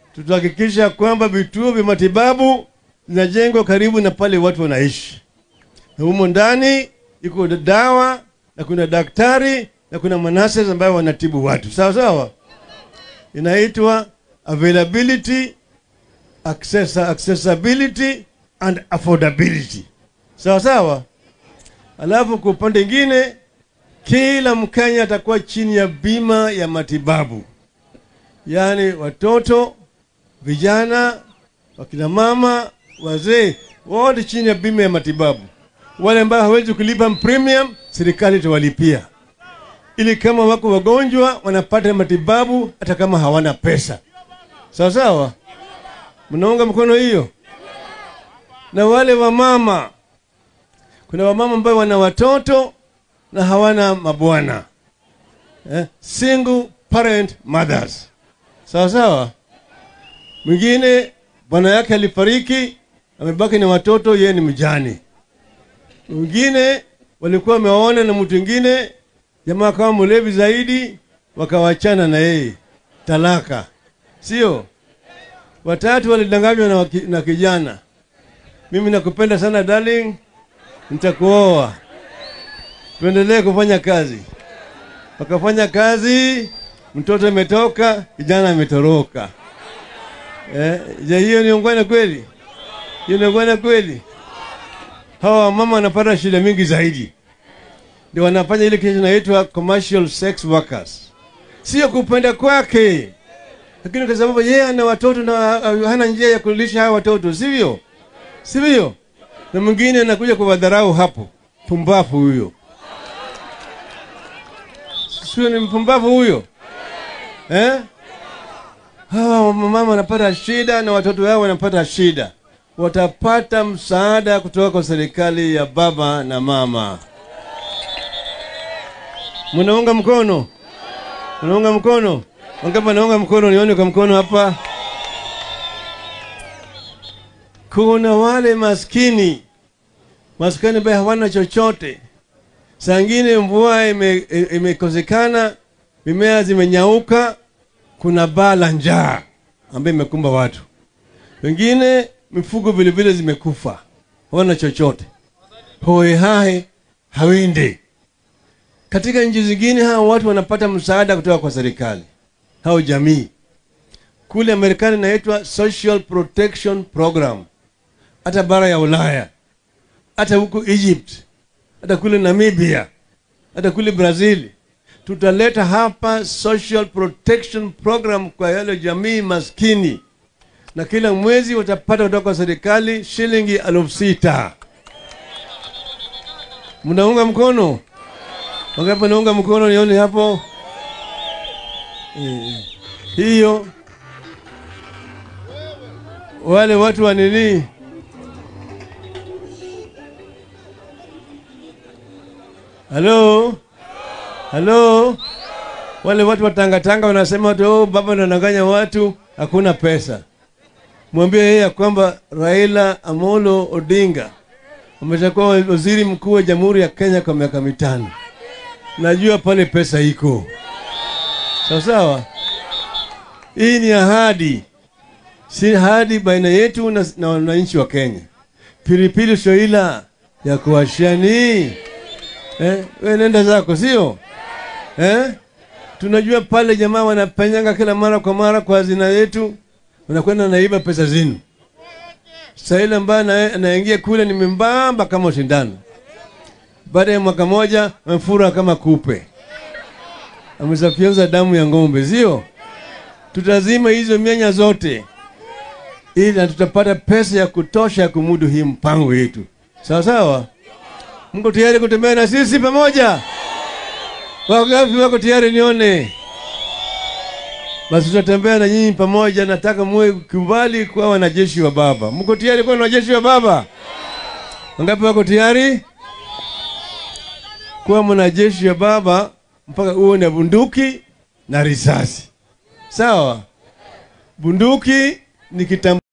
tutahakikisha kwamba vituo vya matibabu zinajengwa karibu na pale watu wanaishi, na humo ndani iko dawa na kuna daktari na kuna manases ambayo wanatibu watu sawa sawa. Inaitwa availability, access, accessibility and affordability sawa sawa. Alafu kwa upande mwingine, kila Mkenya atakuwa chini ya bima ya matibabu, yaani watoto, vijana, wakina mama, wazee, wote chini ya bima ya matibabu. Wale ambao hawezi kulipa premium, serikali itawalipia ili kama wako wagonjwa wanapata matibabu hata kama hawana pesa. Sawa sawa, mnaunga mkono hiyo? Na wale wamama, kuna wamama ambao wana watoto na hawana mabwana eh, single parent mothers. Sawa sawa, mwingine bwana yake alifariki, amebaki na watoto, yeye ni mjane. Mwingine walikuwa wamewaona na mtu mwingine jamaa kama mlevi zaidi, wakawachana na yeye, talaka, sio? Watatu walidanganywa na, waki- na kijana, mimi nakupenda sana darling, nitakuoa, tuendelee kufanya kazi. Wakafanya kazi, mtoto ametoka, kijana ametoroka. Eh, je, hiyo ni ungwana kweli? Hiyo ni ungwana kweli? Hawa mama wanapata shida mingi zaidi ndio wanafanya ile kitu inaitwa commercial sex workers, sio kupenda kwake, lakini kwa sababu yeye ana watoto na uh, hana njia ya kulisha hawa watoto, sivyo? Sivyo? Na mwingine anakuja kuwadharau hapo, pumbavu huyo, sio? Ni mpumbavu huyo eh? Hawa mama wanapata shida na watoto wao wanapata shida, watapata msaada kutoka kwa serikali ya baba na mama. Mnaunga mkono? Mnaunga mkono? Wangapi wanaunga mkono? Nione kwa mkono hapa. Kuna wale maskini maskini ambaye hawana chochote. Saa ingine mvua ime- imekosekana, mimea zimenyauka, kuna baa la njaa ambayo imekumba watu. Wengine mifugo vilevile zimekufa, hawana chochote, hohehahe hawinde katika nchi zingine hawa watu wanapata msaada kutoka kwa serikali au jamii. Kule Marekani inaitwa Social Protection Program, hata bara ya Ulaya, hata huko Egypt, hata kule Namibia, hata kule Brazil. Tutaleta hapa Social Protection Program kwa yale jamii maskini, na kila mwezi watapata kutoka kwa serikali shilingi elfu sita. Mnaunga mkono? Wangapi naunga mkono nione hapo? Eh, hiyo wale watu wa nini halo halo wale watu wa tangatanga wanasema tu oh, baba anadanganya watu hakuna pesa mwambie yeye ya kwamba raila amolo odinga ameshakuwa waziri mkuu wa jamhuri ya kenya kwa miaka mitano najua pale pesa iko sawa sawa. Hii ni ahadi, si ahadi baina yetu na, na wananchi wa Kenya. Pilipili soila ya kuwashani eh, we nenda zako, sio eh? Tunajua pale jamaa wanapenyanga kila mara kwa mara kwa hazina yetu, wanakwenda naiba pesa zinu. Saila ambaye ana- anaingia kule ni membamba kama shindano baada ya mwaka moja amefura kama kupe, amesafyonza damu ya ng'ombe, sio? Tutazima hizo mianya zote ili na tutapata pesa ya kutosha ya kumudu hii mpango yetu, sawa sawa. Mko tayari kutembea na sisi pamoja? Wangapi wako tayari? Nione basi, tutatembea na nyinyi pamoja. Nataka muwe kubali kuwa wanajeshi wa Baba. Mko tayari kuwa wanajeshi wa Baba? Wangapi wako tayari? kuwa mwanajeshi wa baba mpaka uwe na bunduki na risasi. Sawa, bunduki ni kitambulisho